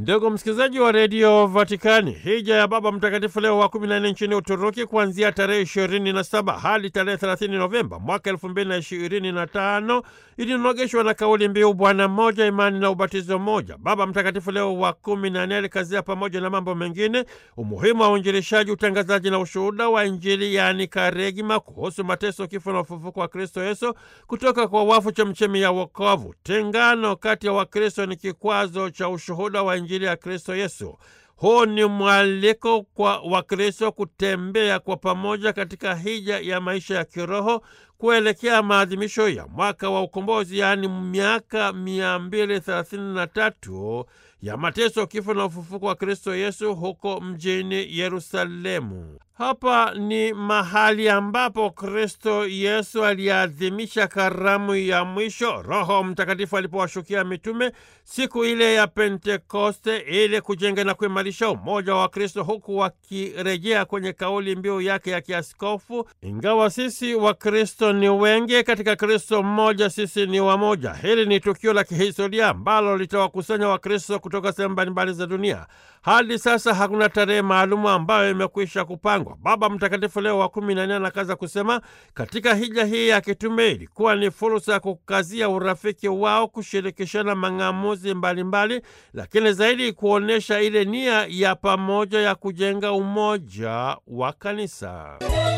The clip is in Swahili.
Ndugu msikilizaji wa redio Vatikani, hija ya Baba Mtakatifu Leo wa 14 nchini Uturuki kuanzia tarehe 27 hadi tarehe 30 Novemba mwaka 2025 ilinogeshwa na kauli mbiu Bwana mmoja, imani na ubatizo mmoja. Baba Mtakatifu Leo wa 14 alikazia pamoja na mambo mengine umuhimu wa uinjilishaji, utangazaji na ushuhuda wa Injili, yaani karegima, kuhusu mateso, kifo na ufufuko wa Kristo Yesu kutoka kwa wafu, chemchemi ya wokovu. Tengano kati ya Wakristo ni kikwazo cha ushuhuda wa Injili ya Kristo Yesu. Huu ni mwaliko kwa Wakristo kutembea kwa pamoja katika hija ya maisha ya kiroho kuelekea maadhimisho ya mwaka wa ukombozi, yaani miaka 233 ya mateso, kifo na ufufuko wa Kristo Yesu huko mjini Yerusalemu. Hapa ni mahali ambapo Kristo Yesu aliadhimisha karamu ya mwisho Roho Mtakatifu alipowashukia mitume siku ile ya Pentekoste ili kujenga na kuimarisha umoja wa Kristo, huku wakirejea kwenye kauli mbiu yake ya kiaskofu, ingawa sisi wa Kristo ni wengi, katika Kristo mmoja sisi ni wamoja. Hili ni tukio la kihistoria ambalo litawakusanya Wakristo kutoka sehemu mbalimbali za dunia. Hadi sasa hakuna tarehe maalumu ambayo imekwisha kupangwa. Baba Mtakatifu Leo wa kumi na nne anakaza kusema katika hija hii ya kitume ilikuwa ni fursa ya kukazia urafiki wao, kushirikishana mang'amuzi mbalimbali, lakini zaidi kuonyesha ile nia ya pamoja ya kujenga umoja wa kanisa.